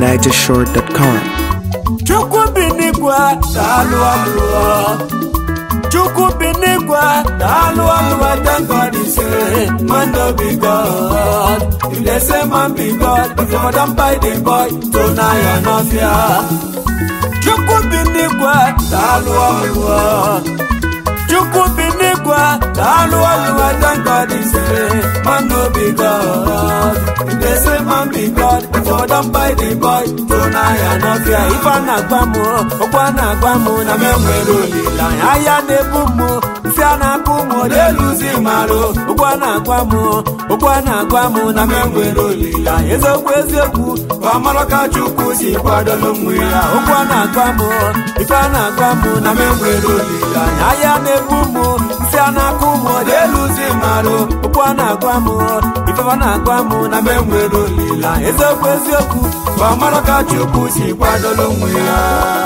NigerShort.com. Chukwu bi n'igwe daalụ ọlụọ Chukwu bi n'igwe daalụ ọlụọ thank God is a man no be God if they say man be God if you don buy the boy to na ya n'ọfịa Chukwu bi n'igwe daalụ ọlụọ Chukwu bi n'igwe daalụ ọlụọ thank God is a man no be God if they say man be God if you don buy the boy to na ya n'ọfịa ife a na-agba m okwu a na-agba m na m enwere olileanya ahịa na-ebu m isi a na-akụ m odeluzi marụ okwu a na-agwa m okwu a na-agwa m na m enwere olileanya eziokwu eziokwu ka ọmara ka Chukwu si kwadolu m ya okwu a na-agwa m ife a na-agwa m na m enwere olileanya ahịa na-ebu m isi a na-akụ m odeluzi marụ okwu a na-agwa m ife a na-agwa m na m enwere olileanya eziokwu eziokwu ka ọmara ka Chukwu si kwadolu m ya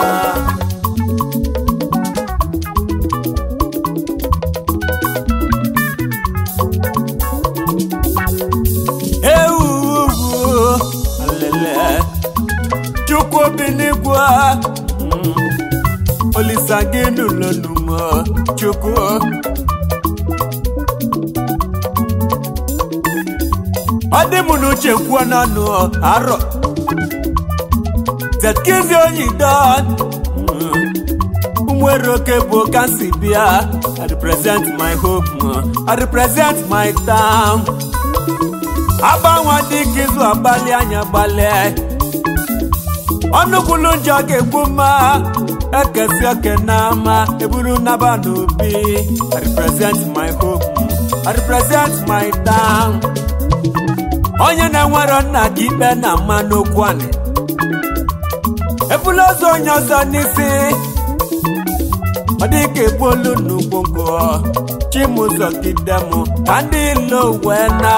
ewu alele chukwu bi n'igwe mm, olisa gị n'ụlọnumo chukwu ọ dị m n'uche kwuo n'ọnụ arọ zetkizi onyi don nwere oke bụ kansi bịa i represent my hope i represent my town agbanwe dịka izu agbalị anya gbalị ọnụkwulu njọ ga-egbu mma ekesi oke n'ama eburu naba n'obi I represent my hope I represent my town onye na-enwero nna gị ikpe na mma n'okwu anị ebula ozu onye ọzọ n'isi ọ dịka ebuolu nnukwu ngụ chimụzọgide m ka ndị ilo wee na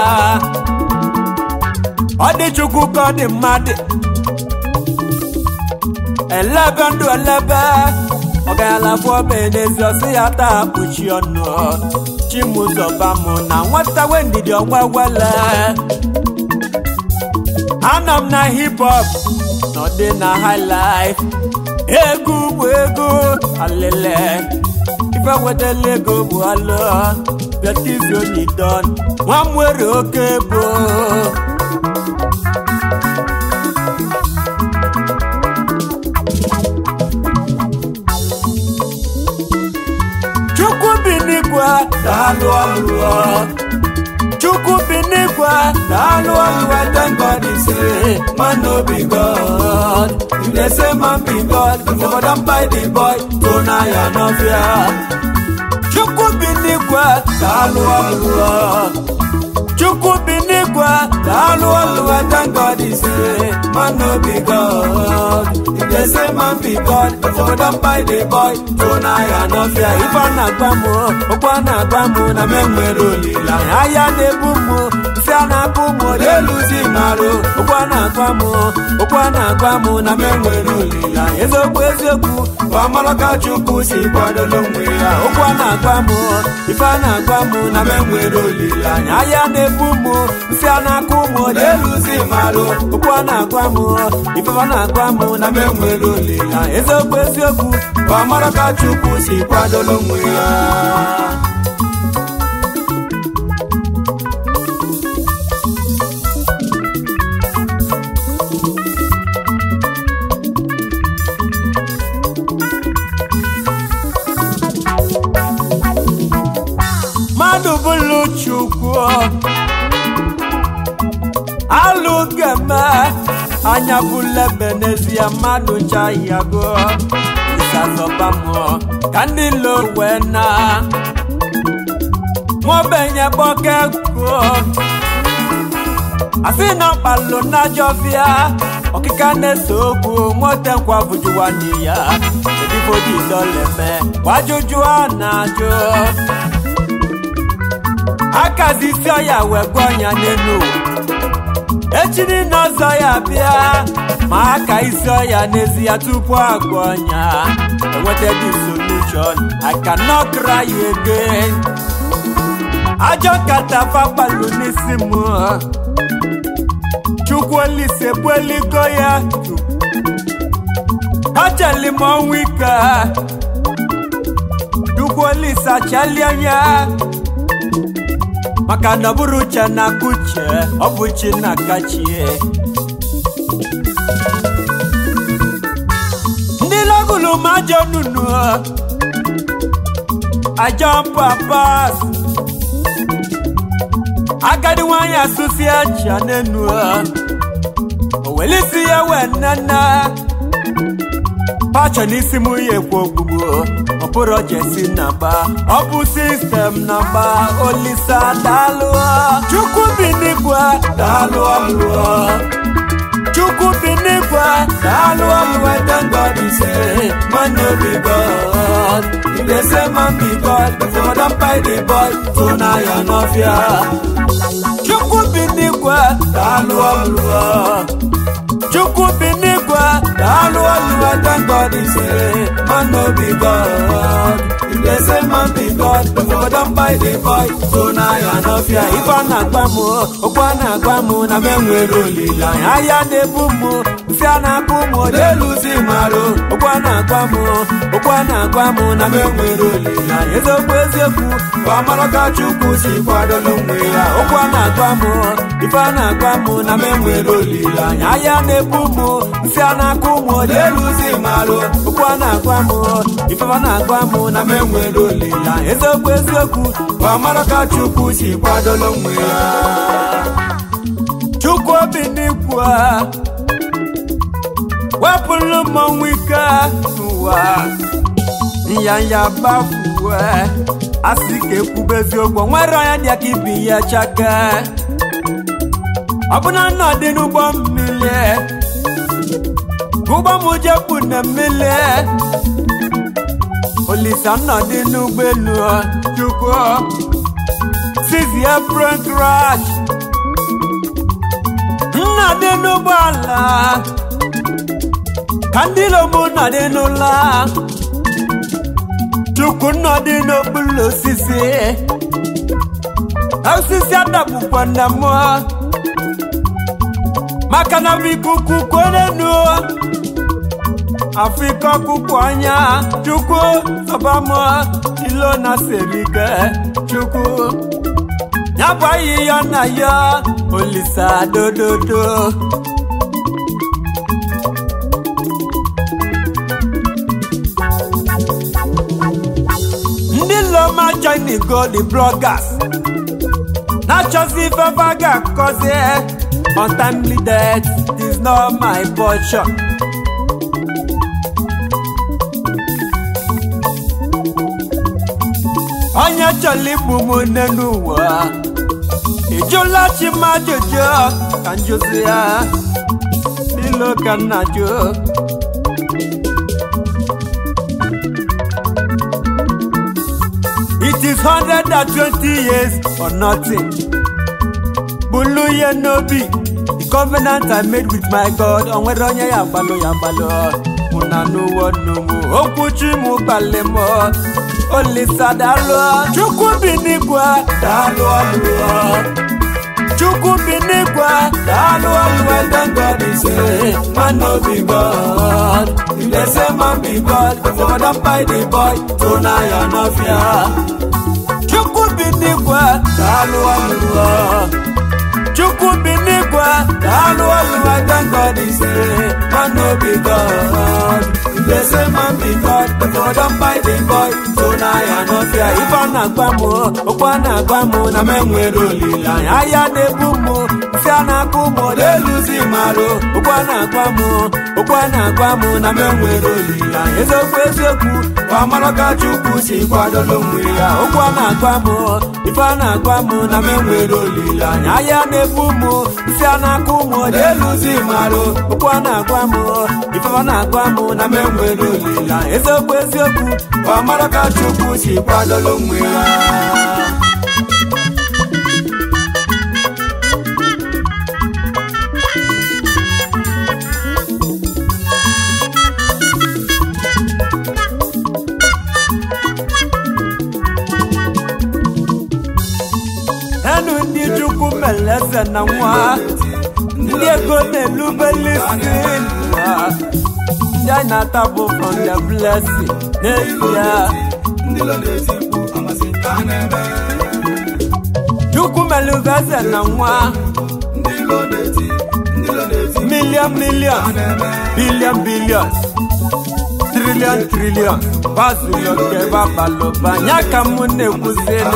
ọ dị chukwu ka ọ dị mmadụ elebe ndụ elebe ọgaralafụ ọba n'ezi ọsị ya taa kpuchi ọnụ chimụzọba m na nwata wendidi ọnwa wele anọ m na hip hop na ọdị na high life egwu bụ ego alele ife wetala ego bụ alụ bịatizi onye don nwa m nwere oke bụ chukwu bi n'igwe daalụ ọlụọ chukwu bi n'igwe daalụ ọlụọ thank God is a man no be God if they say man be God if you don buy the boy to na ya n'ọfịa chukwu bi n'igwe daalụ ọlụọ chukwu bi n'igwe daalụ ọlụọ thank God is a man no be God if they say man be God if you don buy the boy to na ya n'ọfịa ife a na-agba m okwu a na-agba m na m enwere olileanya ahịa na-ebu m isi a na-akụ m odeluzi marụ okwu a na-agwa m okwu a na-agwa m na m enwere olileanya eziokwu eziokwu ka ọmara ka Chukwu si kwadolo onwe ya okwu a na-agwa m ife a na-agwa m na m enwere olileanya ahịa na-ebu m isi a na-akụ m odeluzi marụ okwu a na-agwa m ife a na-agwa m na m enwere olileanya eziokwu eziokwu ka ọmara ka Chukwu si kwadolo onwe ya mmadụ bụlụ chukwu alụ ga-eme anya bụlebe n'ezie mmadụ nchayago ịsazọba mụọ ka ndị lo wee na nwaobenye gbọkego asị na ọkpalụ najọbịa ọkịka na-ese okwu nwote nkwa bụjuwanye ya edifodiloleme gbajụjụ a na-ajụ akazi isi ọya wee gwa ọnya n'elu echi niile ọzọ ya bịa ma aka isi ọya n'ezi ya tupu agwa ọnya enweta the solution I cannot cry again ajọ nkata fakpalu n'isi m chukwu olise bueligo ya achali m ọnwụ ike chukwu olise achalie ya maka na ọ bụrụ uche na kuche ọ bụ chi na kachie ndị lọgụlụ ma ajọ nunu ajọ papas agadi nwanyị asụsi aja n'enu owelisi ya wee nnenne pachọ n'isi m ya ekwu ogbugbo ọ bụrụ jesi na ba ọ bụ sistem na ba olisa daalụ chukwu bi n'igwe daalụ ọlụọ chukwu bi n'igwe daalụ ọlụọ thank God he say man no be God if they say man be God before don buy the boy so na ya n'ọfịa chukwu bi n'igwe daalụ ọlụọ chukwu bi n'igwe daalụ ọlụọ thank God he say man no be God if they say man be God before don buy the boy so na ya n'ọfịa ife a na-agba m okwu a na-agba m na m enwere olileanya ahịa na-ebu m nsị a na-akpụ m odeluzi marụ okwu a na-agba m okwu a na-agwa m na m enwere olileanya eziokwu eziokwu bụ amara ka chukwu si kwadolu onwe ya okwu a na-agwa m ife a na-agwa m na m enwere olileanya ahịa na-ebu m nsị a na-akpụ m odeluzi marụ okwu a na-agwa m ife a na-agwa m na m enwere olileanya eziokwu eziokwu bụ amara ka chukwu si kwadolu onwe ya chukwu obi n'ikwu wepụrụ mmọnwụ ike n'ụwa nyanya bafuwe asị ka ekwube eziokwu nwere onye dị aka ibi ya chake ọbụna nna dị n'ụgbọ mmiri ụgbọ m jepụ na mmiri olisa nna dị n'ụgbọelu chukwu sizi apron crash nna dị n'ụgbọala ka ndị lomu nọ dị n'ụlọ chukwu nọ dị n'okpuru osisi osisi adabukwa na mmụọ maka na bụ ikuku kwerenu afrịka ọkụkụ anya chukwu sọbamụ ilo na serike chukwu ya bụ ahịhịa na ya olisa dododo ndị loma china go the bloggers na-achọzi ifefe a ga-akọzi untimely death is not my portion onye chọrọ igbu m nne n'ụwa ịjụla chi m ajụjụ ka njụzi ya n'ilo ka nna jụ It is 120 years or nothing. Bulu ye no be the covenant I made with my God. Onwere onye ya gbalụ ya gbalụ. Muna n'ụwa n'ụmụ okwu chi mụ gbalị mụ. Olisa daalụ. Chukwu bi n'igwe daalụ ọlụọ. Chukwu bi n'igwe daalụ ọlụọ. Thank God he say man no be God. If they say man be God, before don buy the boy, so na ya no fear. Chukwu bi n'igwe daalụ ọlụọ. Chukwu bi n'igwe daalụ ọlụọ. Thank God he say man no be God. If they say man be God, before don buy the boy, so na ya no fear. Ife a na-agwa m, okwu a na-agwa m na m enwere olileanya. Ahịa na-ebu m, nsị a na-akụ m, na-eluzi marụ. Okwu a na-agwa m, okwu a na-agwa m na m enwere olileanya. Eziokwu eziokwu, bụ amara ka Chukwu si kwadolo onwe ya. Okwu a na-agwa m, ife a na-agwa m na m enwere olileanya. Ahịa na-ebu m, nsị a na-akụ m, na-eluzi marụ. Okwu a na-agwa m, ife a na-agwa m na m enwere olileanya. Eziokwu eziokwu, bụ amara ka Chukwu si kwadolo onwe ya. enu ndị chukwu mere eze na nwa ndị ndị ego na-elubeli isi n'ụwa ndị anyị na-atabụ from the blessing n'ezie chukwu melụva eze na nwa million million billion billion trillion trillion bazuloke babalụba nya ka mụ na-ekwuzinu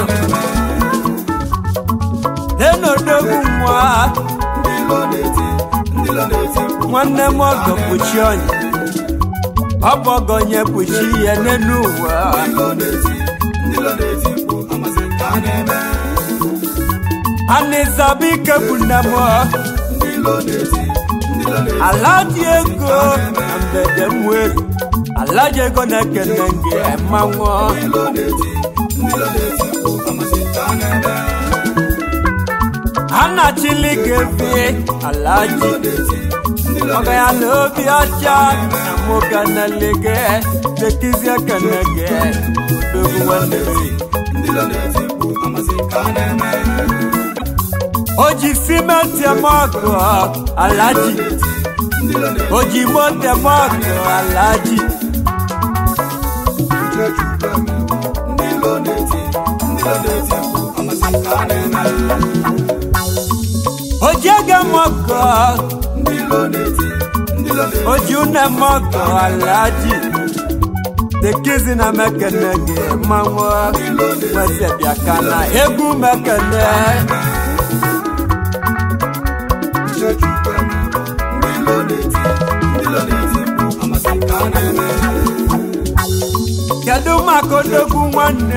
nenodogwu nwa nwanne m ọgọ kpuchi ọnya ọ bụ ọgọ nye kpuchi ihe n'elu ụwa anịzabike bụ nne m ala dị ego na mgbede m were ala dị ego na-ekene gị mmanwụ a na-achịli gị efi ala ji ọga ya na obi ọcha na nwoke na-elege tekizie kene gị odogwu nwanne o ji simenti eme ọgụ alaji o ji moto eme ọgụ alaji o ji ego eme ọgụ o ji une eme ọgụ alaji tekizi na mekene gị mmanwụ nwesịbịa ka na egwu mekene kedu maka odogwu nwanne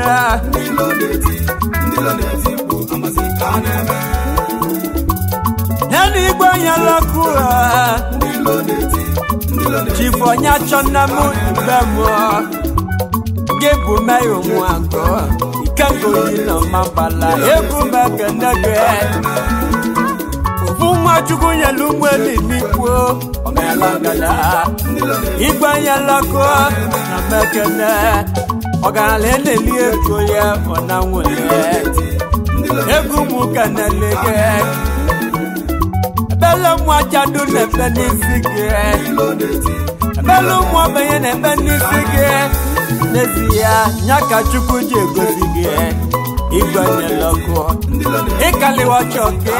nenu igwe nyelọkụ chifonye chọnna m igbe m gị bụ meya onwe agụ ikengoyi na mabala egwu mekene gị ofu nwa chukwu nyelu ụgbọelu n'ikwu omelangada igwe nyelọkụ na mekene ọgaranya na-eli ego ya ọ na nwere egwu m kenelege ebele ụmụ ajadu na-ebe n'isi gị ebele ụmụ ogbenye na-ebe n'isi gị n'ezie ya ka chukwu ji egozi gị igwe nyelọkụ ịkaliwa chọke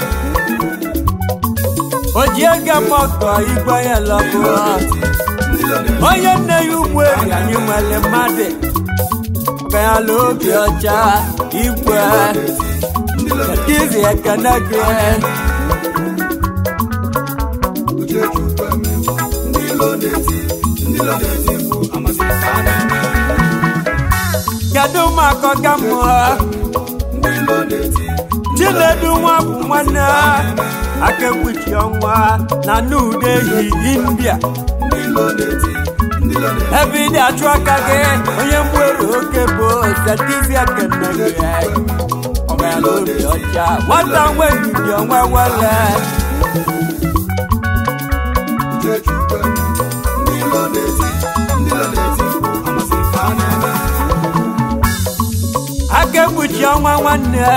o ji ego mọkọ igwe nyelọkụ onye nne ya ugbo eri anyị nwere mmadụ ọganyala obi ọcha igwe izi ekene gị kedu maka ọga mmụọ chinedu nwa bụ nwanne aka ekpuchi ọnwa na nude ehi india ebe ị na-achụ aka gị onye mgbere oke bụ setizi ekene gị ọgara obi ọcha nwata nwe ndidi onwe wele aka ekpuchi ọnwa nwanne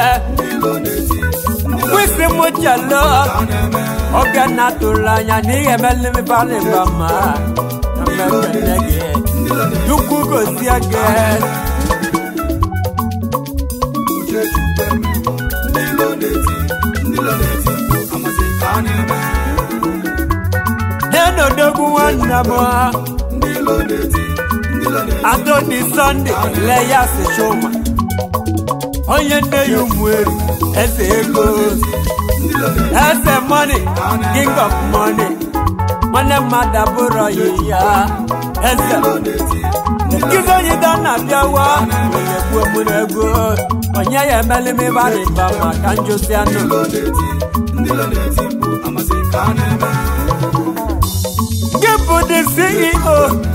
kwesị m chelo oge na tụrụ anya na ihe melimbalịba ma na mmekene gị chukwu gozie gị nenodogwu nwanne m adoni sọnde leyas chuma onye nne ya ụmụeri eze ego eze mọni king of money nwanne mmadụ abụrụ ya eze nkizi onye da na-abịawa onye gbuo mụrụ ego onye ya emelimibariba maka njosi anụ gị bụ the ceo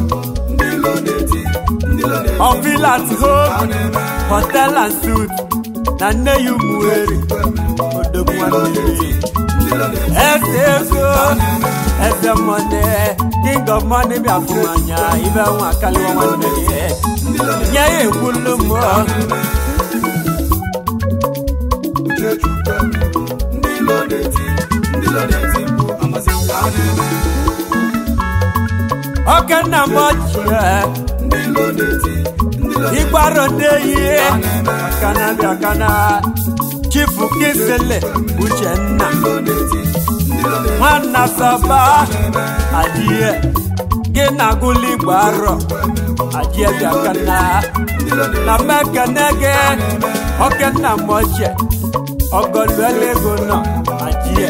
of Villas Home Hotel and Suit na nne ya ụmụeri odogwu nwanne eze ego eze mọne king of money bịa fụ anya ibe nwa akaliwa nwanne gị nye ya ekwulu m okenna m ochie ịgbaro ndeyi kana bịakana chifu kisele uchenna nwanna saba adie gị na gụli gbaro adie bịakana na mekene gị okenna m ochie ọgọluele ego nọ adie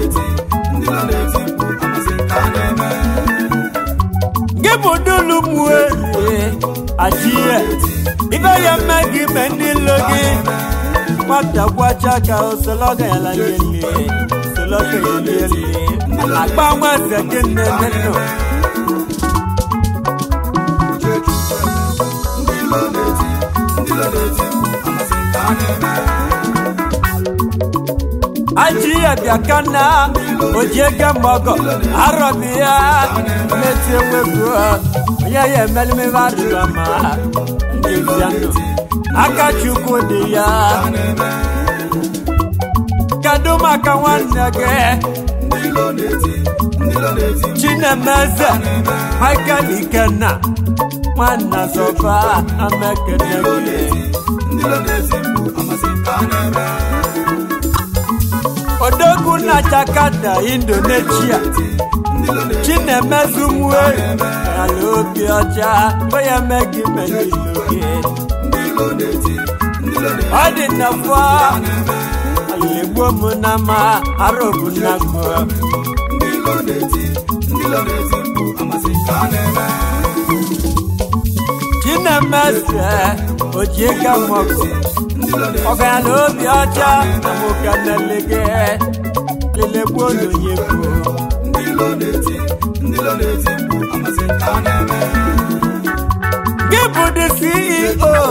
gị bụ dulu muerie adie ibe ya mme gị me ndị ilo gị nwata gwacha ka osologa ya layele sologa ya lele agbanwe eze gị nnene nọ ajiye bịakana ojiege mọgọ arọbiya meti ewego onye ya emelimebe adịrọma ndezianụ aka chukwu dị ya kedu maka nwanne gị chinemeze michael ikenna nwanna zọba amekene gị odogwu na jakarta indonesia chinemezumue ala obi ọcha onye megi megiloge ọ dị nnọfọ alegbo m na ma arobu na gbo chinemeze ojiega mọgụ ọgana obi ọcha na mokanelege lelegbo n'onye gboo gị bụ the ceo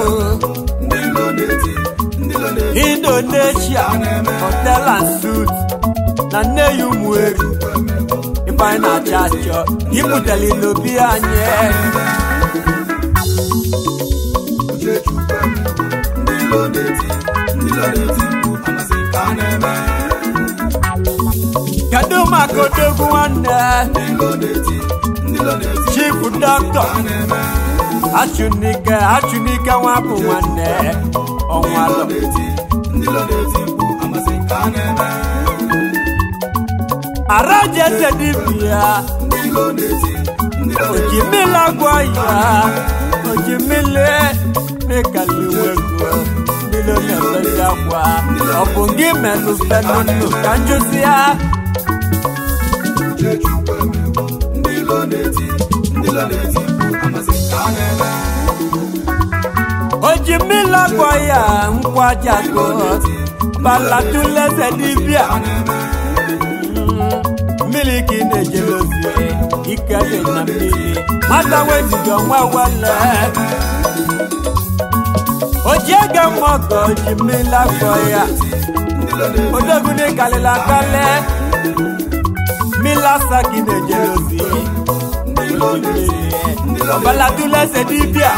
indonesia hotel and suit na nne ya ụmụeri ife anyị na-achọ achọ ibutere ilobi anyị kedu maka odogwu nwanne chief dọkịta achụnike achụnike nwa bụ nwanne ọnwalụ arajeze dibia ojimila gwa ya ojimile mekaliwego ndilo na-efezi akwa ọ bụ gị melụ fenụnụ ka njụzi ya ojimila gwa ya nkwajago balatuleze dibia mmiri ka ị na-ejelozie ike dị na mmiri nwata wejigo nwa wele ojiege mọgọ ojimila gwa ya odogune kalila kale mila saki na-ejelozie ọbalatuleze dibia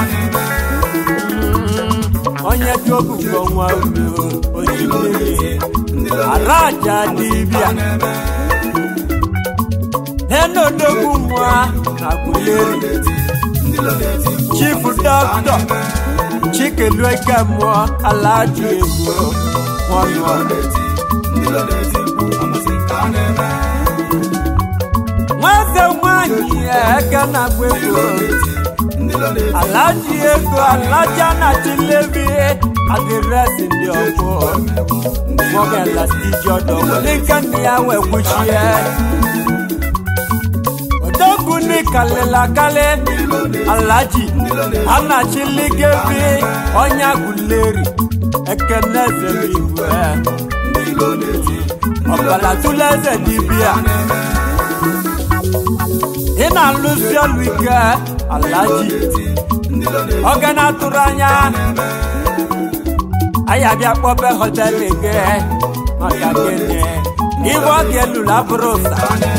onye chọbụgo nwa udo oji mmiri araja dibia nenodogwu nwa na guleri chifu dọkịta chikelueke mụọ alaji egwu nwanyọ nwaze nwanyị eke na-agba ego alaji ego alaja na chilevi adịresị ndị ọgbọ mọgala stiji ọdọ wele nke nne ya wee kwuchie odogwu ni kalịla kalị alaji anachiligevi ọnya guleri ekeneze igwe ọbala tuleze dibia ị na-alụsi ọlụ ike alaji oge na-atụrụ anya anyị abịa kpọbe họtelụ gị maka gịnị ibe ọ ga-elulu abụrụ ụsa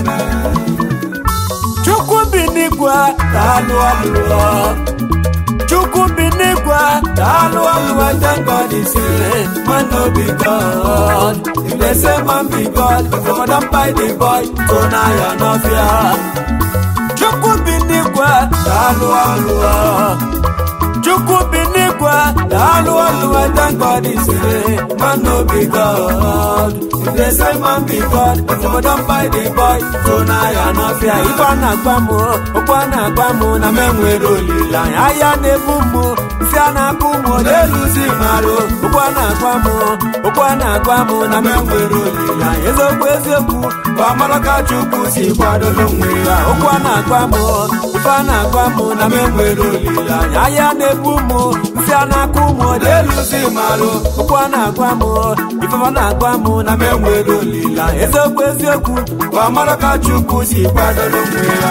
chukwu bi n'igwe daalụ ọlụọ chukwu bi n'igwe daalụ ọlụọ thank God is here man no be God If they say man be God, if I don't buy the boy, so now you're not fear. Chukwu bi n'igwe, daalụ ọlụọ. Chukwu bi n'igwe, daalụ ọlụọ, thank God is free, man no be God. If they say man be God, if I don't buy the boy, so now you're not fear. Ife a na-agba m, okwu a na-agba m, na m enwere olileanya. Ahịa na-ebu m, nsị a na-akụ m, ọ na-eluzi marụ. Okwu a na-agba m, okwu a na-agwa m, na m enwere olileanya. Eziokwu eziokwu, bụ amara ka Chukwu si kwadoro onwe ya. Okwu a na-agwa m, ife a na-agwa m, na m enwere olileanya. Ahịa na-ebu m, nsị a na-akụ m, ọ na-eluzi marụ. Okwu a na-agwa m, ife a na-agwa m, na m enwere olileanya. Eziokwu eziokwu, bụ amara ka Chukwu si kwadoro onwe ya.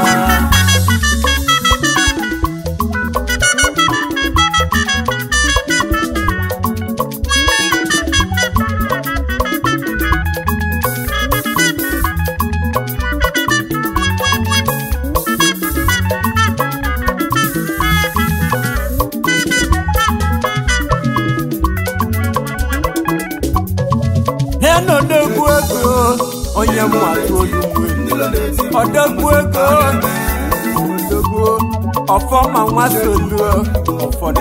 n'ọdọgwu ego onye m atụ olu ọdọgwu ego ọdọgwu ọfọma nwa soluo ụfọdụ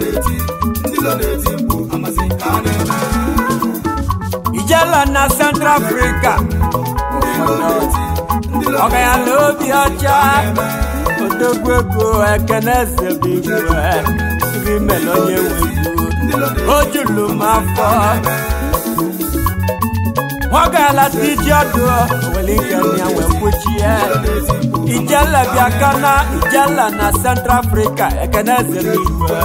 ijela na central africa ọgayala obi ọcha ọdọgwu ego ekene eze bụ igwe ibi mere onye nwegwu o julu m afọ nwagala tiji ọdụ were ike ya wee kwuchie ijele bịa kana ijele na central africa ekene eze n'igwe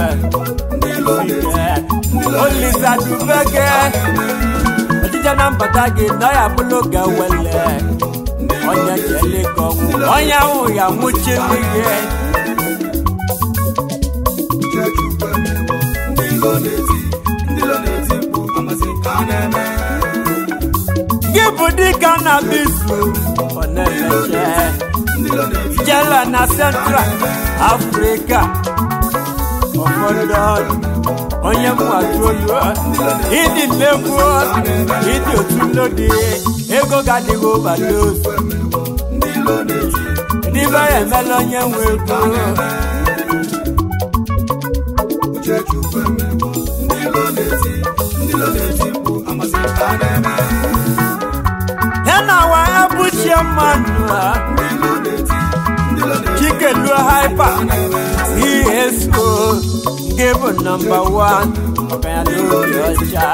olisa dubege ojije na mbata gị nọ ya bụlụ ga wele onye jele ka ọnwụ onye ahụ ya nwụchiri gị gị bụ dịka na bisu ọ na-emeche jela na central africa ụfọdụ onye mwatolu ịdị nnekwu ịdị otu nlodi ego ga-adịghị obados n'ibe ya emela onye nwe ego ya na wa ebuchie mmanụ chikeluo haipa eso nke bụ nọmba wan ọbanyala obi ọcha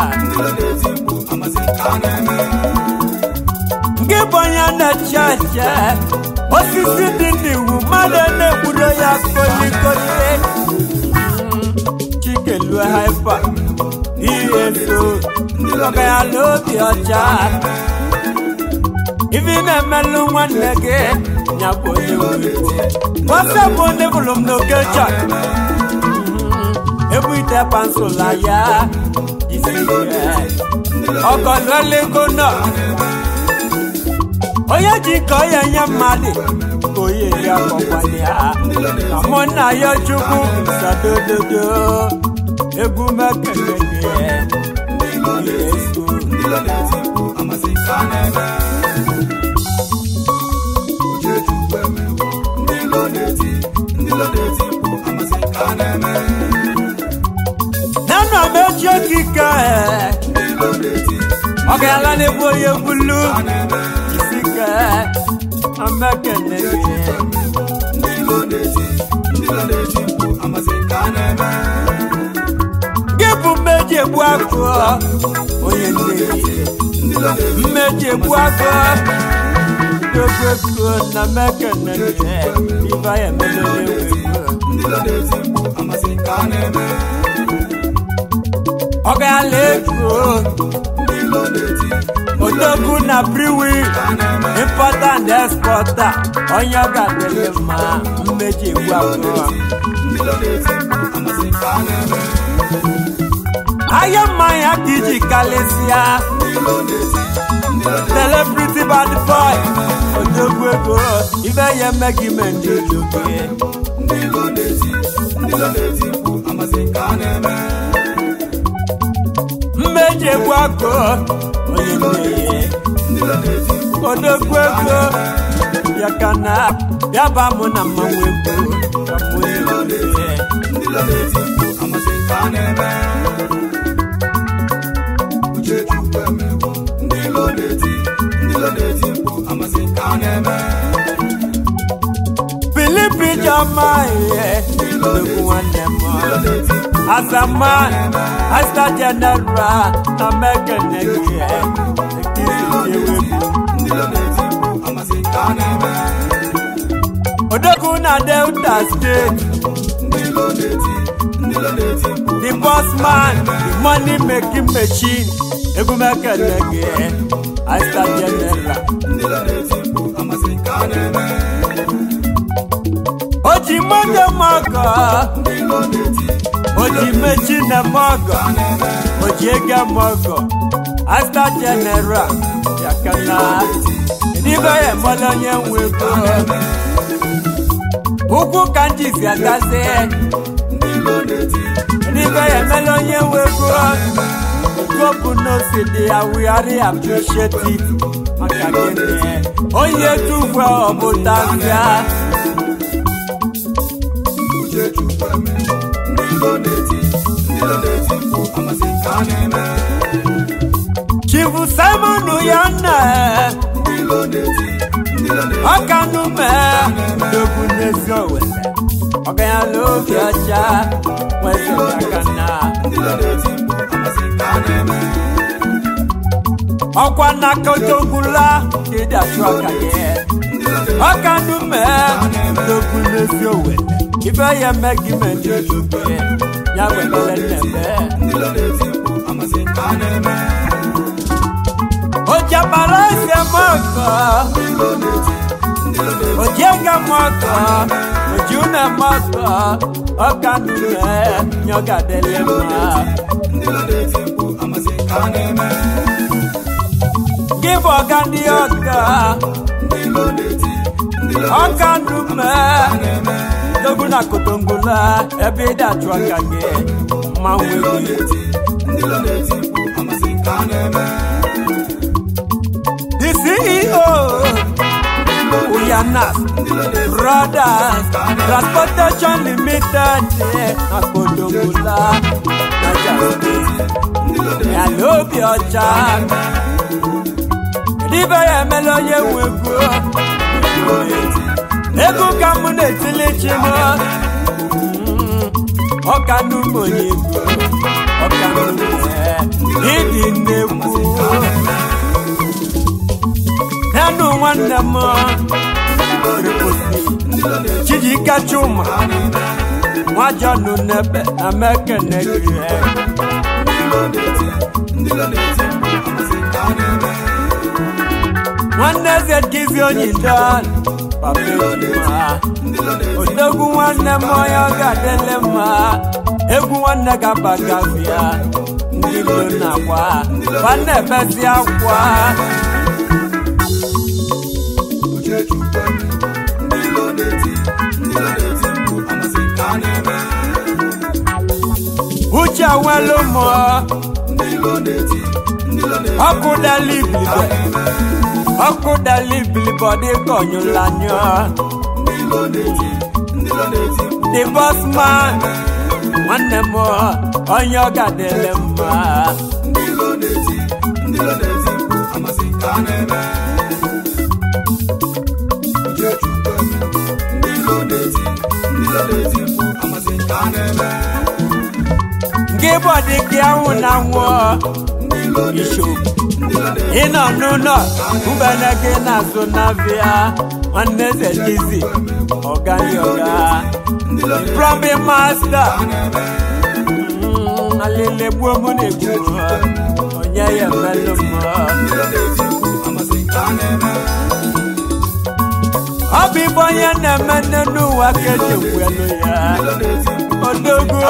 nke bụ onye na-eche eche osisi dị n'iwu mmadụ na-egburo ya kolikoli chikeluo haipa eso ọbanyala obi ọcha ife na-emelụ nwanne gị ya bụ onye nwere nwata bụ onye bụrụ m n'oke chọk ebu ite pansụla ya isi ọgọlụelego nọ onye ji ka ọ ya nye mmadụ ka onye ya kọkwanye ya na mụ nna ya chukwu sadododo egwu mekele nana mechi okike ọ ga-ala n'ebe onye bulu isike amekene gị bụ mmeji egbu agụ onye nne mmeji egbu agụ dogo na mekene ibe ya emelele ọ ga-ala ego odogwu na briwi impọta na expọta onye ọ ga-adịrị mma mmeji egbu abụọ ahịa mmanya ka iji kalịsịa celebrity bad boy odogwu ego ibe ya eme gị me ndị oge mmeji egbu akụ onye mmehie odogwu ego ya ka na ya ba mụ na mmanwụ ego ka mụ mmehie Filipi Jama ihe odogwu nwanne m Azama Asta General na mekene gị ekiri Odogwu na Delta State The boss man, the money making machine egwumekene gị Asta General Oji moto mọgọ Oji mechi na mọgọ Oji ege mọgọ Asta General Yakana Edibe ya mọlọ onye nwe ego Ukwu ka ndị si agazi Edibe ya mọlọ onye nwe ego Gopu n'osi dị ya we are appreciate it Maka gịnị Onye tugwe ọbụta nzia Chifu Simon Uyanna Ọkanume Dogu n'ezi owele Ọganya n'obi ọcha Nwezi akana Ọkwa na kotogula Kidi achụ aka gị Ọkanume Dogu n'ezi owele Ife ya megi mendi ojube Ya webele nebe Ojabala ese moko Ojenga moko Ojune moko Okanume Nyoga delema Give Ogandi Oka Okanume Doguna kotongula Ebe da chwaka ge Mmanwe The CEO Uyanas Brothers Transportation Limited Akotongula Yalobi ọcha Dibe ya emela onye nwe ego Ego ka mụ na-etili chi m Ọka n'ugbo onye ego Ọka n'ugbo Ịdị nnekwu Nanu nwanne m Chijike Chuma Nwajọnụ n'ebe na mekene gị nwanne eze kizi onyido papa ejima odogwu nwanne m onye ọ ga-adịle mma egwu nwanne ga-abagazia ndị ilo na-agwa nwanne ebezi akwa uche nwelu mụọ ọkụ dali ibilibe ọkụ dali ibilibe dị ka ọnyụlanyụ the boss man nwanne m onye ọ ga-adịle mma gị bụ dị gị anwụ na nwụọ ishogbu ịnọ n'ụlọ mbene gị na-azụ n'abịa nwanne eze dizi ọgani ọga prọbi masta alele gbuo mụ na-egbu onye ya emelụ mmụọ ọ bụ ibe onye na-eme nne n'ụwa ka eji ekwelu ya odogwu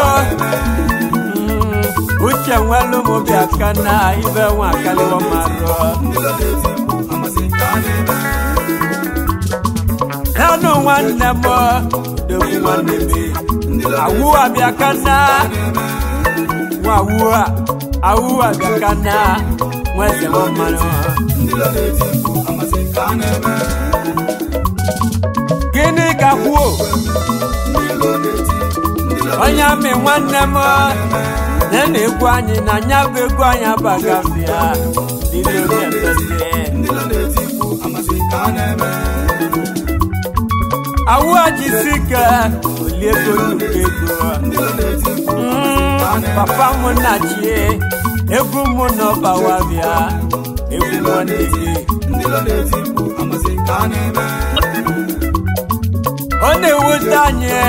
uche nwelu m bịa ka na ibe nwa akaliwa marụ nanụ nwanne m odogwu nwanne m awụ abịa ka na nwa awụ a awụ abịa ka na nweze nwa mmanụ gịnị ka kwuo onye amị nwanne m na na-egwu anyị na nya bụ egwu anyị abagafia awụ ajisi ike olie ego nnukwu ego Mm, papa m na chie egwu m n'ọbawa bịa egwu nwanne gị ọ na-ewute anyị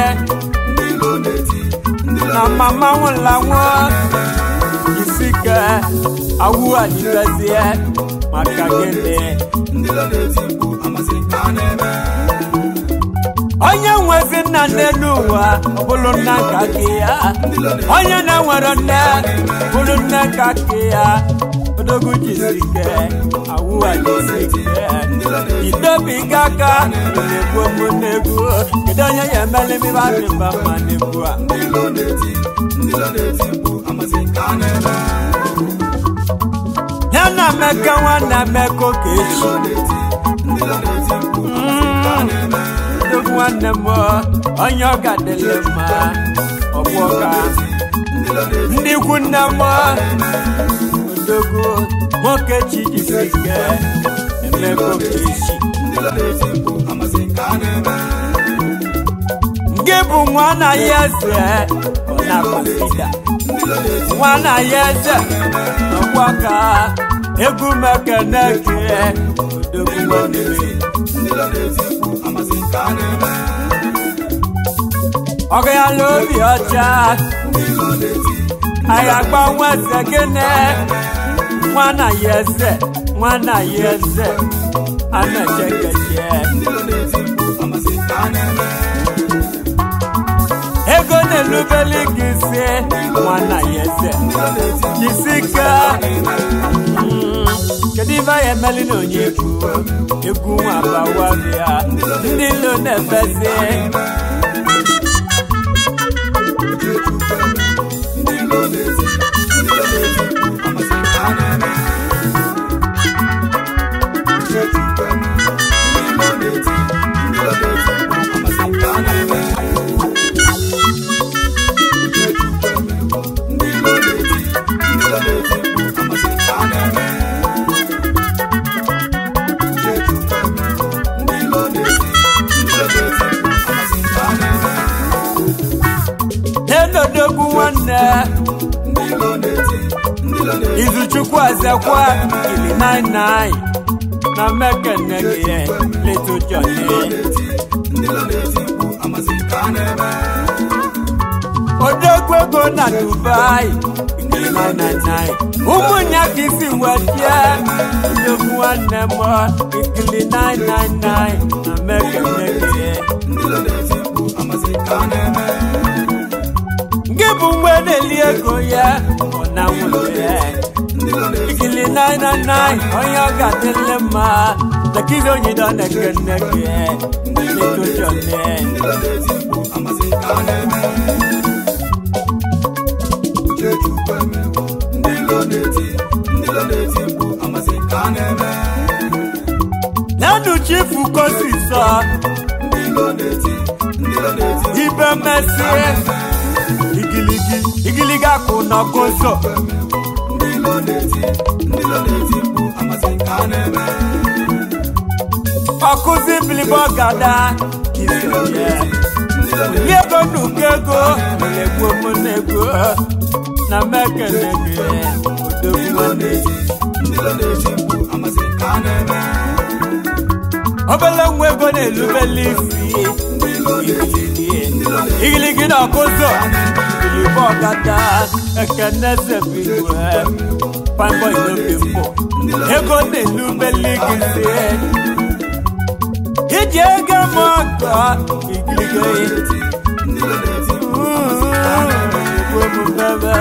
na mama nwụla nwa isike awụ adịbezie maka gịnị onye nwezi nna n'elu ụwa ọ bụrụ nna nka gị ya onye na-enwere nne bụrụ nne nka gị ya odogwu jisike awụ adịsike itobiga aka na-egbu mụ n'egwu kedu onye ya emeli mmiri adị mba mma n'egwu a ya na emeka nwanne emeka oke echi odogwu nwanne m onye ọ ga-adịle mma ọgbọka ndị ikwu nne m odogwu nwoke chi jisi ike emeka oke echi gị bụ nwa na ya eze ọ na-akpasida nwa na ya eze ọgbọka egwu mekene gị odogwu nwanne m ọgụ ya n'obi ọcha anyị agba nwa eze gịnị nwa na ya eze nwa na ya eze a na-echekeche ego na-elubeli gị isi nwa na ya eze jisi ike Mm, kedu ibe anyị emeli na onye egwu egwu nwa abawa bịa ndị ilo na-efezi n'enodogwu nwanne izuchukwu ezekwa ili 99 na mekene gị leto jọni odogwu ego na dubai ili 999 ụmụnya ka isi wetie odogwu nwanne m ikili 999 na mekene gị gị bụ mgbe na-eli ego ya ọ na nwere ikili 999 onye ọ ga-adịle mma nakizi onyido na-ekene gị letojone nanu chifu kosisọ ibe mmesi igiligi igiligi akụ n'ọkụzọ ọkụzi bilibo gada isonye ndị ego nnukwu ego na-egbu ụmụnnego na mekele gị odogwu nwanne obele nwa ego na-elubele isi igiligi na ọkụzọ bilibo gada ekene zebigwe pamboy n'obi mbụ ego na-elubele gị si iji ego m ọgọ igirige bebe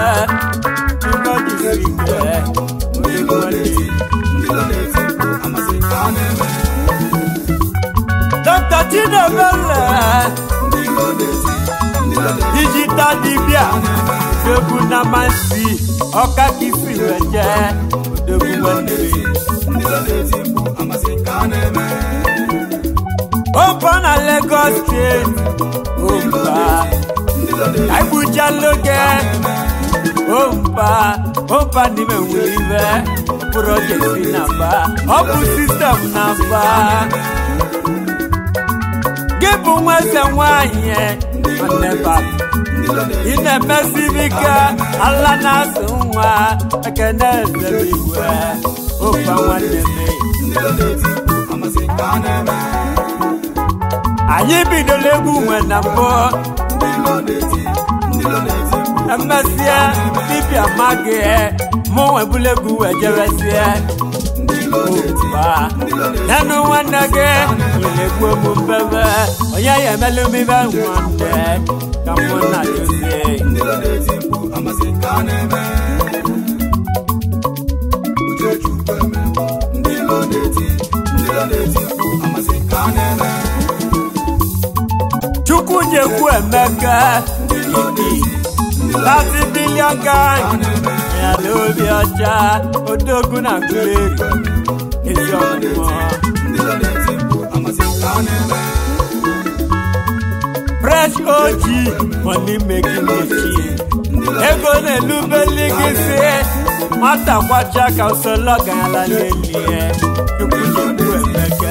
dọkta chinebele digital dibia febu na mansi ọka kisi weje odogwu nwanne m Opa na Lagos steeti Opa Aibuchaloge Opa Opa n'ime nwere ibe Project na ba Ọ bụ sistem na ba Gị bụ nwa eze nwanyị nwanne baba ị na-emesi ike ala na-asụ nwa ekene eze igwe Opa nwanne m anyị bidola egwu nwe na mbụ emesịa dibịa maghị mụ nwebula egwu wee jebesie Opa yanụ nwanne gị nyere egwu mụ mbebe onye ya emelụ m ibe nwanne ka mụ na dozie chukwu jekwu emeka lati bilion gang ya na obi ọcha odogwu na nkuleri ezi ọmụmụ fresh og money making machine ego na-elubeli gị si nwata kwacha ka usoro ọgaranya lelie chukwu jekwu emeka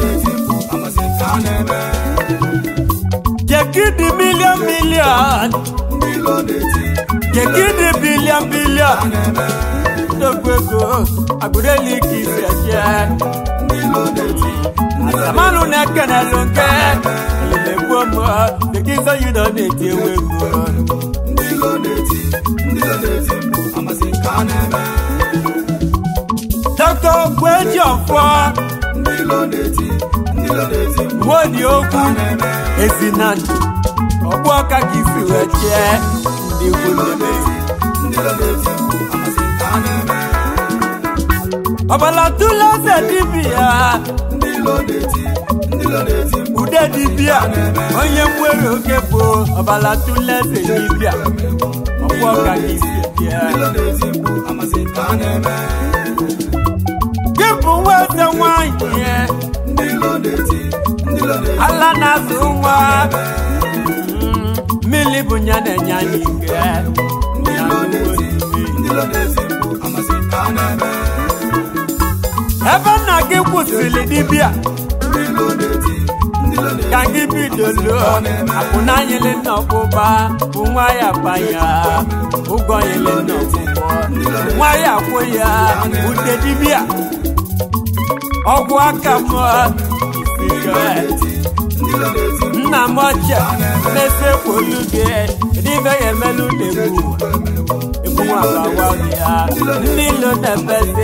Jekidi million million Jekidi billion billion Dogbego agudeli kisi ẹjẹ Asamanu nẹkẹnẹ lonke Ilé gbọmọ Jekizo yi dọ n'eti ewe gbọ. Dr. Ogweji ọfọ Nwodi okwu Ezinandụ ọgbụ ọka ka isi wee chee ndị ikwu ndebe ọbala tụlụ eze dibịa ude dibịa onye nwere oke bụ ọbala tụlụ eze dibịa ọgbụ ọka ka isi chee gị bụ nwa eze nwanyị ala na-azụ nwa mmiri bụ nya na-enye anyị ike ya ebe nna gị kwụsịrị dibịa ka gị bidolo akwụna nyele nna ọkpụkpa bụ nwa ya banya ụgwọ nyele nna ọkpụkpọ nwa ya kwụ ya ute dibịa ọgwụ aka mụọ isike nna m ọcha na-esekwolu gị n'ibe ya emelu na-egbu egbu nwabawa ya ndị ilo na-ebezi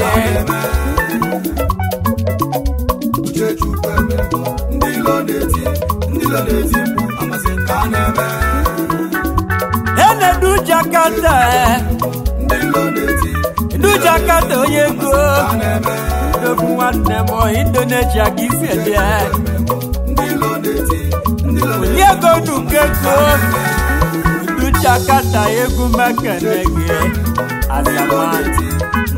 enedu jakata edu jakata onye ego odogwu nwanne m indonesia ka isi eje Oliego Nukego Iduchakata egwu mekene gị Azamanti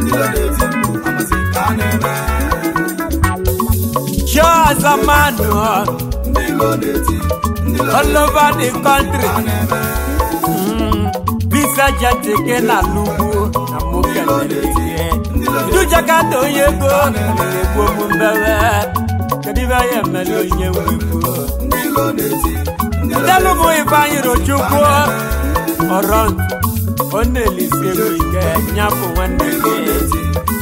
Show Azamanu All over the country Mm, Visa jatike na lugu na mokene gị Iduchakata onye ego Egwu omumbebe Kedibe ya emele onye nwegwu Delu bụ Ifeanyi Rochukwu ọrọ ọ na-elisi ego ike nyapụ nwanne gị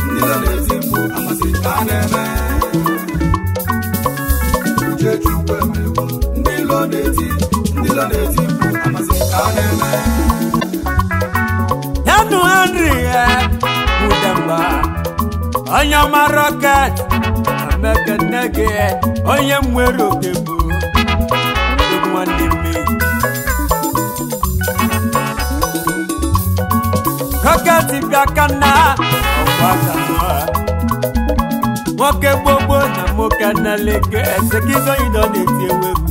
yanu henry ya budamba onye ọma roket amekene gị onye nwere oke bụ egwu nwanne mmiri roket bịa ka na ọgbakanụ nwoke gbogbo na nwoke na-eleke esekizoyido na-eti ewegwu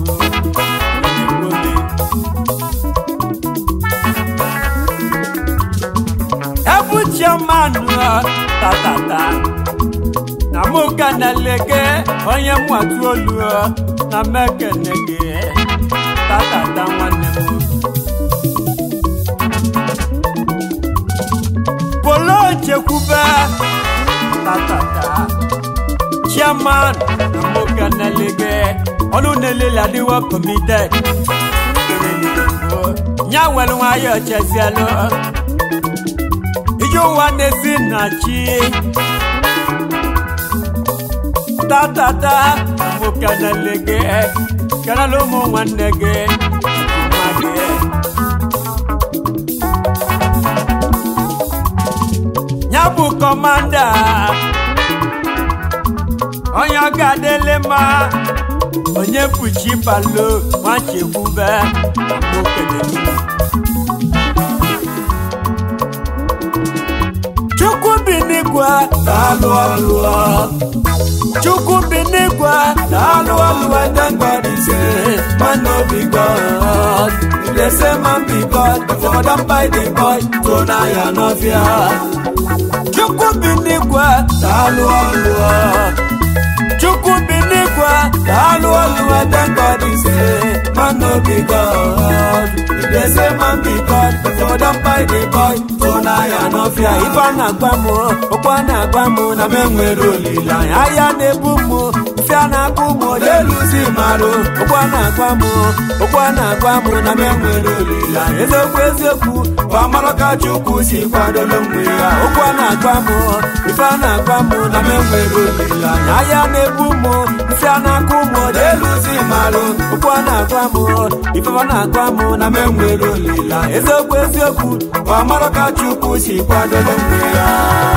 ebu chiamanụ tatata na mụ kenele gị onye mwatu olu na mekene gị tatata nwanne m polo chekwube tatata chairman na mụ kenele gị ọnụ na-elele adịwo committed nya nwere nwayọ chezielu ije ụwa na-esi na chi tatata mụ kenele gị kenele ụmụ nwanne gị nwa gị ya bụ kọmanda onye ọ ga-adịle mma onye kpuchi balo nwachekwube mụ kenele chukwu bi n'igwe daalụ ọlụ chukwu bi n'igwe daalụ ọlụ thank God is here man no be God if they say man be God for don buy the boy to na ya no fear chukwu bi n'igwe daalụ ọlụ chukwu bi n'igwe daalụ ọlụ thank God is here man no be God if they say man be God for don buy the boy to na ya no fear ife a na-agba m okwu a na-agba m na m enwere olileanya ahịa na-ebu m ife a na-akpụ m odeluzi marụ okwu a na-agba m okwu a na-agba m na m enwere olileanya eziokwu eziokwu bụ amara ka chukwu si kwadolo mgbe ya okwu a na-agba m ife a na-agba m na m enwere olileanya ahịa na-ebu m ife a na-akpụ m odeluzi marụ okwu a na-agba m ife a na-agba m na m enwere olileanya eziokwu eziokwu bụ amara ka chukwu si kwadolo mgbe ya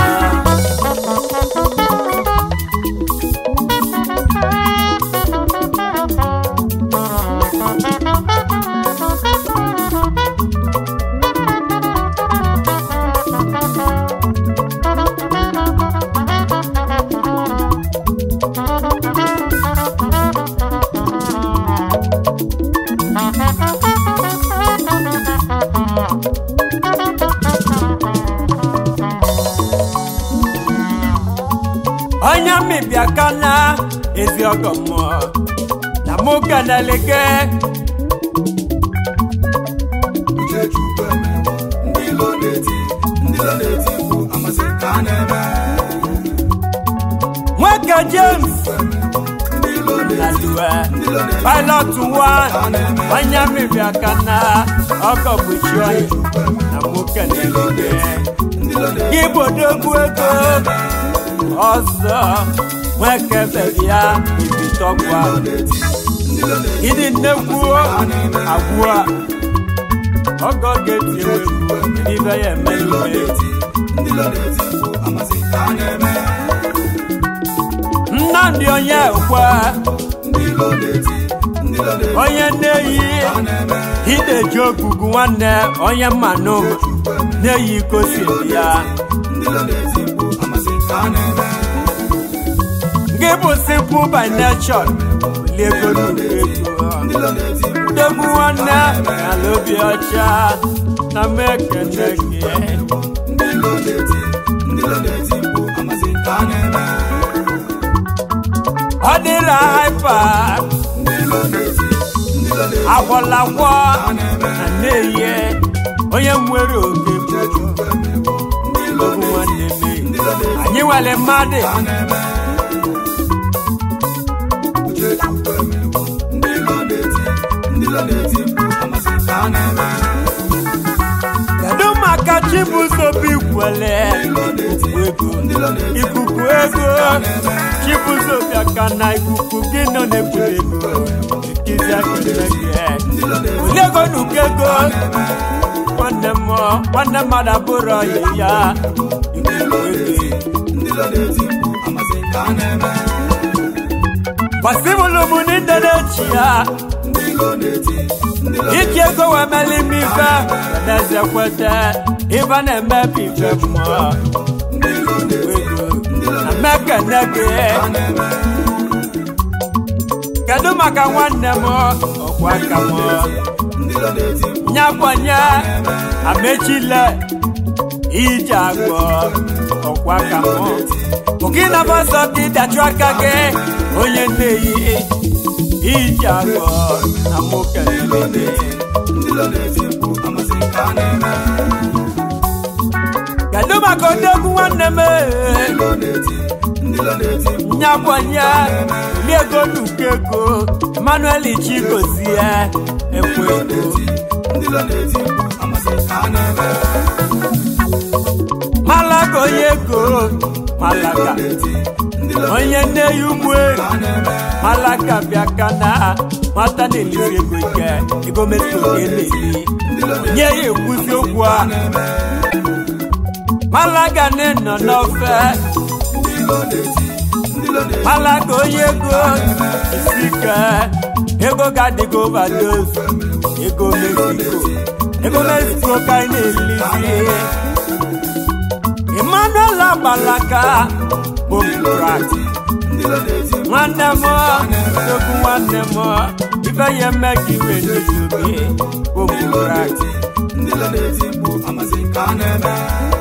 onye mmibia kana ezi ọgọ mmụọ na mụ keneleke Uchechukwu emewo ndị ilo na-eti ndị ilo na-eti bụ amasị ka a na-eme nwoke james emewo ndị ilo na na-eti duwe ndị ilo na-eti pilot wa onye mmibia kana ọgọ bụchi onye na mụ keneleke ndị ilo na-eti gị bodogbu ego ọzọ nwoke bebia ibitọgwa ndị ilo na-eti ịdị nnekwu agwụ a ọgọ ga-eti egwu ibe ya eme ihe ndị ilo na-eti bụ amasị ka a na-eme nnamdị onye ekwe ndị ilo na-eti ndị ilo na-eti onye nne-eyi ka a na-eme ideji ogugu nwanne onye mmanụ na-eyi kosi ya ndị ilo na-eti bụ amasị ka a na-eme gị bụ simple by nature liego nnukwu ego ndị ilo na-eti bụ ndegbu nwanne ala obi ọcha na mekene gị ndị ilo na-eti ndị ilo na-eti bụ amasị ka a na-eme ọ dịla haipa ndị ilo na-eti ndị ilo na-eti agwọlagwọ na na-eye onye nwere oge bụ ndị ilo ogbu nwanne m ndị ilo na-eti anyị nwere mmadụ ka a na-eme Uchechukwu emewo ndị ilo na-eti ndị ilo na-eti bụ amasị ka a na-eme kedu maka chibuzobi kwele ikuku ego ndị ilo na-eti ikuku ego chibuzobi aka na ikuku gị nọ na-ebuli ego ikizi akele gị oliego nuke ego nwanne m nwanne mmadụ abụrụ ọyị ya ikuku ego ndị ilo na-eti bụ amasị ka a na-eme gbasibụlụ m n'inde na-echi ya ndị ilo na-eti ndị ilo iji ego wee meli m ife n'eze kwete ife na-emebi ife mmụọ ndị ilo na-eti ego na mekene gị na-eme kedu maka nwanne m ọkwa aka m ndị ilo na-eti nyakwanye amechile ije agbọ ọkwa ka mụ Burkina Faso dị dachụ aka gị onye nneyi iji agọ na mụ kelele gị ndị lo na-eti mkpu amasị ka a na-eme kedu maka odogwu nwanne m ndị lo na-eti ndị lo na-eti mkpu nyakwanye liego nuke ego Emmanuel Chigozie ekwe ego ndị lo na-eti mkpu amasị ka a na-eme malaga onye ego malaga ndị lo onye nne ya ụmụ eri ka a na-eme malaga bịa ka na nwata na-elizi ego ike ego meso ga-eleli nye ya ekwuzi okwu a malaga na-enọ n'ofe ndị lo na-eti ndị lo na-eti malaga onye ego isi ike ego ga-adịgo overdose ego mexico ego mexico ka anyị na-elizi emmanuel agbalaka bomkrat ndị lo na-eti nwanne m nnukwu nwanne m ife ya eme ka iwe n'izubi bomkrat ndị lo na-eti mkpu amasị ka a na-eme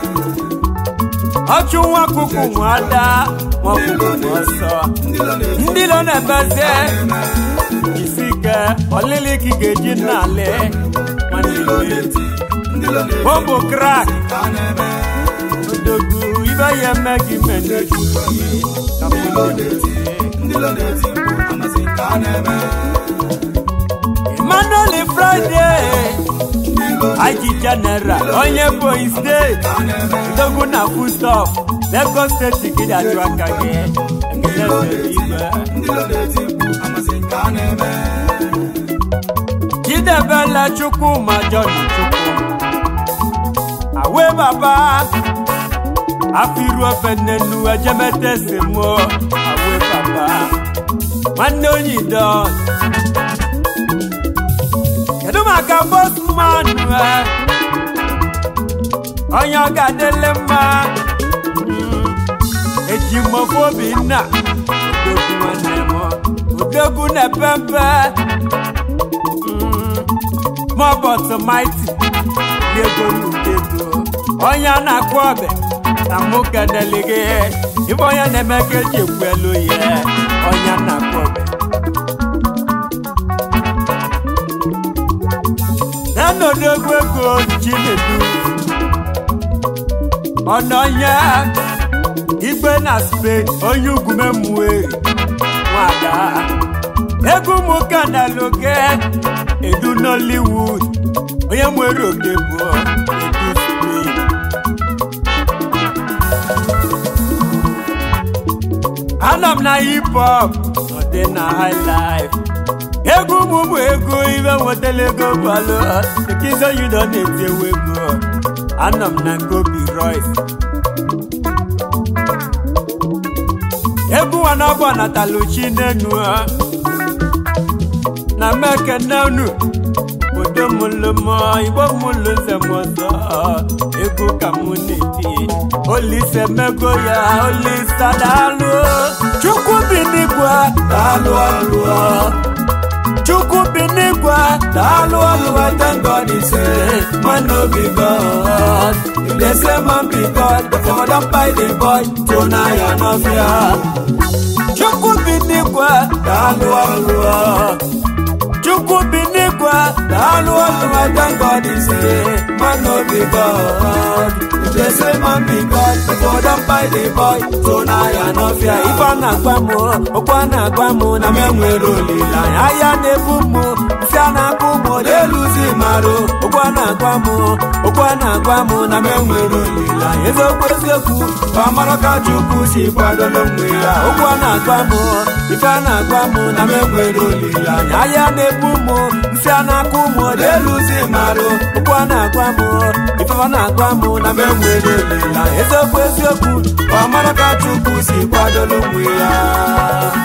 ọchụ nwa kuku nwada nwa kuku nwa ọsọ ndị lo na-eti ndị nọ na-ebeze isi ike ọlịlị ka ị ga-eji nnale nwanne iwe ndị lo na-eti bombo krak ka a na-eme odogwu ibe ya eme ka ime n'izubi ka mụ na-eti ndị lo na-eti mkpu amasị ka a na-eme emmanuel friday aji general onye boyi steeti odogwu na foodstuff lagos steeti gị dajụ aka gị ekele sere igwe ndị lo na-eti mkpu amasị ka a na-eme chidebele chukwuma john chukwu awe baba afiru ofe nnenu ejemete semo awe baba nwanne onyido kedu maka bosman onye ọ ga-adịle mma Mm, eji mmofu obinna odogwu nwanne m odogwu na-epe mpe mọbọt maiti ego n'ugego onye a na-akpọ ọbẹ na mụ kenele gị ibe onye na-eme ka eji ekwu elu ya onye a na-akpọ ọbẹ nenodogwu ego chinedu ọnọnye igbe na spain onye ugwu memueri nwada egwu ụmụ kanaluke edu nollywood onye nwere oke bụ edu spain anọ m na hip hop ọ dị na high life egwu ụmụ ụmụ ego ibe nwetala ego balo ekizo yudo na-eti ewu ego anọ m na ngobi royce egwu nwanọbọ nataluchi n'enu ha na mekenenu odo mụlụmọ igbo mụlụ nze m ọzọ egwu ka mụ na-eti olise mego ya olisa daalụ chukwu bi n'igwe daalụ ọlụ chukwu bi n'igwe daalụ ọlụ thank god is man no be god if they say man be god dem don buy the boy tona ya no fear chukwu bi n'igwe daalụ ọlụ chukwu bi n'igwe daalụ ọlụ thank god is man no be god if they say man be god dem don buy the boy tona ya no fear ife a na-agwa m okwu a na-agwa m na m enwere olileanya ahịa na-ebu m nsị a na-akpụ m n'eluzi marụ okwu a na-agwa m okwu a na-agwa m na m enwere olileanya eziokwu eziokwu ka mara ka chukwu si kwadolo onwe ya okwu a na-agwa m ife a na-agwa m na m enwere olileanya ahịa na-ebu m nsị a na-akpụ m n'eluzi marụ okwu a na-agwa m ife a na-agwa m na m enwere olileanya eziokwu eziokwu ka mara ka chukwu si kwadolo onwe ya